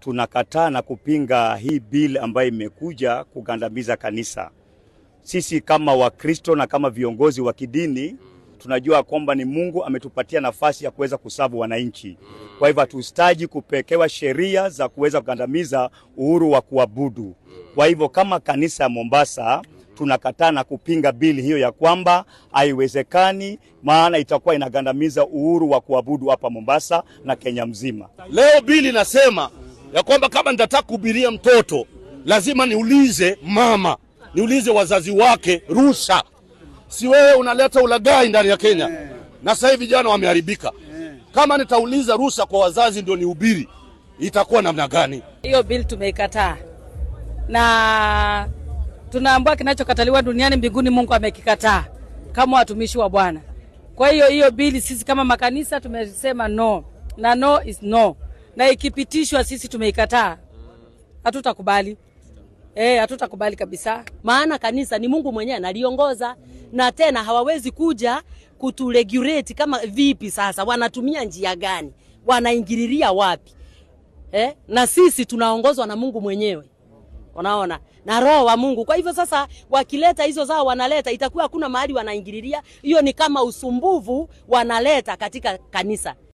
tunakataa na kupinga hii bill ambayo imekuja kugandamiza kanisa. Sisi kama Wakristo na kama viongozi wa kidini tunajua kwamba ni Mungu ametupatia nafasi ya kuweza kusavu wananchi. Kwa hivyo hatuhitaji kupekewa sheria za kuweza kugandamiza uhuru wa kuabudu. Kwa hivyo kama kanisa ya Mombasa tunakataa na kupinga bili hiyo ya kwamba haiwezekani, maana itakuwa inagandamiza uhuru wa kuabudu hapa Mombasa na Kenya mzima. Leo bili nasema ya kwamba kama nitataka kuhubiria mtoto lazima niulize mama, niulize wazazi wake ruhusa. Si wewe unaleta ulaghai ndani ya Kenya, na sasa hivi vijana wameharibika. Kama nitauliza ruhusa kwa wazazi ndio nihubiri, itakuwa namna gani? Hiyo bill tumeikataa na tunaambua kinachokataliwa duniani mbinguni Mungu amekikataa kama watumishi wa Bwana. Kwa hiyo hiyo bili sisi kama makanisa tumesema no, na no is no, na ikipitishwa sisi tumeikataa, hatutakubali. Eh, hatutakubali kabisa. maana kanisa ni Mungu mwenyewe analiongoza, na tena hawawezi kuja kuturegulate kama vipi. Sasa wanatumia njia gani? Wanaingililia wapi? Eh? Na sisi tunaongozwa na Mungu mwenyewe, unaona, na Roho wa Mungu. Kwa hivyo sasa, wakileta hizo zao wanaleta, itakuwa hakuna mahali wanaingililia. Hiyo ni kama usumbuvu wanaleta katika kanisa.